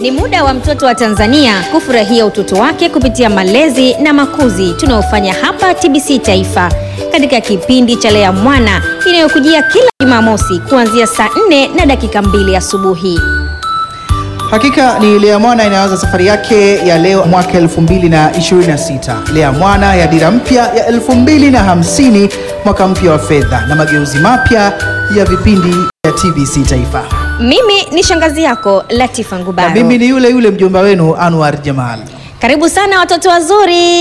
Ni muda wa mtoto wa Tanzania kufurahia utoto wake kupitia malezi na makuzi tunayofanya hapa TBC Taifa katika kipindi cha Lea Mwana inayokujia kila Jumamosi kuanzia saa 4 na dakika mbili asubuhi. Hakika ni Lea Mwana inaanza safari yake ya leo mwaka 2026. Lea Mwana ya dira mpya ya 2050, mwaka mpya wa fedha na mageuzi mapya ya vipindi vya TBC Taifa. Mimi ni shangazi yako Latifa Na Ngubaro. mimi ni yule yule mjomba wenu Anwar Jamal. Karibu sana watoto wazuri.